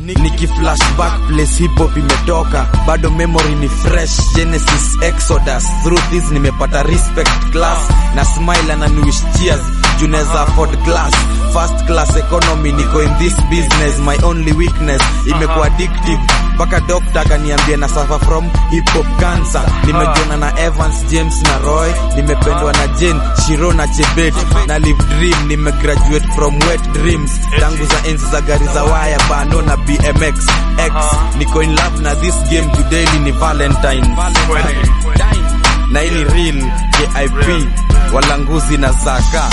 niki flashback place hip hop imetoka bado memory ni fresh genesis exodus through this nimepata respect class na smile ananiwish cheers juneza afford glass first class economy niko in this business my only weakness imekuwa addictive mpaka dokta akaniambia na suffer from hip hop cancer nimejiona na Evans James na Roy nimependwa na Jane Shiro na Chebet na live dream nimegraduate from wet dreams tangu za enzi za gari za waya bano na BMX X niko in love na this game today ni Valentine na ili real KIP walanguzi na zaka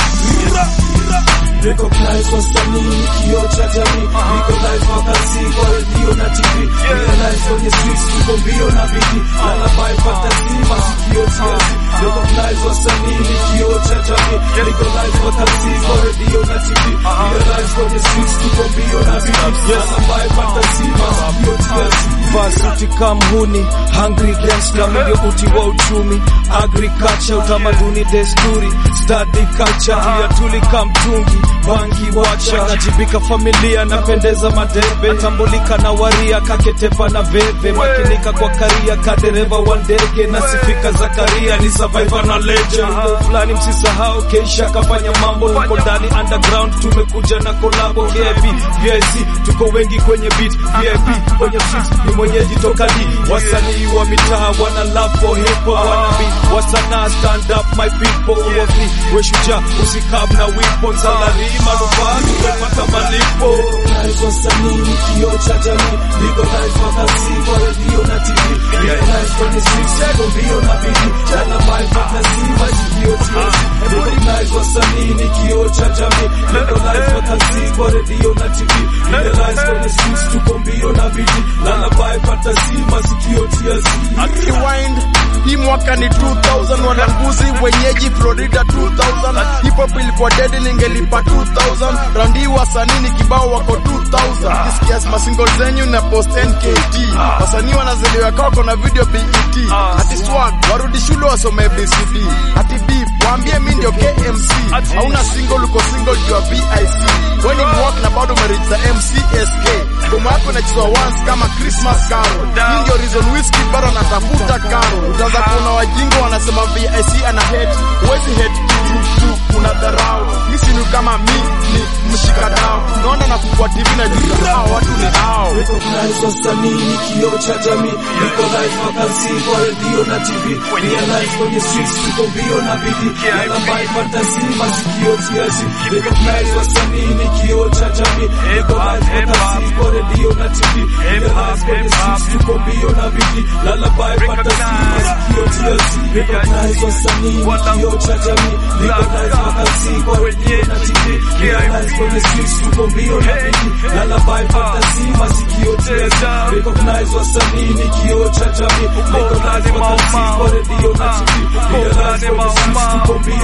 Recognize wasanii kioo cha jamii, recognize makazi kwa redio na TV, realize kwenye streets tuko mbio na bidii, lullaby fantasy masikio tiazi. Recognize wasanii kioo cha jamii, recognize makazi kwa redio na TV, realize kwenye streets tuko mbio na bidii, lullaby fantasy masikio tiazi. Varsity kamhuni hungry gangster ndio uti wa uchumi agriculture utamaduni desturi study culture pia tulika mtungi bangi wacha najibika familia napendeza madebe tambulika na waria kaketepa na veve makinika kwa karia kadereva wa ndege nasifika Zakaria ni survivor na legend Mambo fulani msisahau keisha kafanya mambo uko ndani underground tumekuja na kolabo VIP VIC tuko wengi kwenye beat VIP kwenye streets ni mwenyeji toka D wasanii wa mitaa wana love for hip hop wana be wasana stand up my people uwa free we shujaa usikab na weapons salary manufaa tumepata malipo Recognize wasanii ni kioo cha jamii, recognize makazi kwa redio na TV, realize kwenye streets tuko mbio na bidii, lullaby fantasy masikio tiazi. Recognize wasanii ni kioo cha jamii, recognize makazi kwa redio na TV, realize kwenye streets tuko mbio na bidii, lullaby fantasy masikio tiazi. Rewind hii mwaka ni 2000 wananguzi wenyeji Florida 2000 hip hop ilikuwa dead ningelipa 2000 randi wasanii ni kibao wako 2000 kisikia masingle zenyu na post NKT wasanii wanazaliwa kako na video BET ati swag warudi shule wasome BCD ati beef waambie mimi ndio KMC hauna single uko single juu ya VIC wewe ni mwak na bado umeregister MCSK ngoma yako inachezwa once kama Christmas carol hii ndio reason whiskey bado anatafuta karo utaanza kuona wajingo wanasema VIC ana hate huwezi hate tu tu una dharau misi ni kama mi ni mshikadao naona na kukua TV na juu hao watu ni hao Recognize wasanii ni kioo cha jamii, recognize makazi kwa redio na TV, realize kwenye streets tuko mbio na bidii, lullaby fantasy masikio tiazi. Recognize wasanii ni kioo cha jamii, recognize makazi kwa redio na TV, realize kwenye streets tuko mbio na bidii, lullaby fantasy masikio tiazi. Recognize wasanii ni kioo cha jamii, recognize makazi kwa redio na TV, realize kwenye streets tuko mbio na bidii, lullaby fantasy masikio tiazi. Recognize wasanii ni kioo cha jamii, recognize makazi kwa redio na TV, realize kwenye streets tuko mbio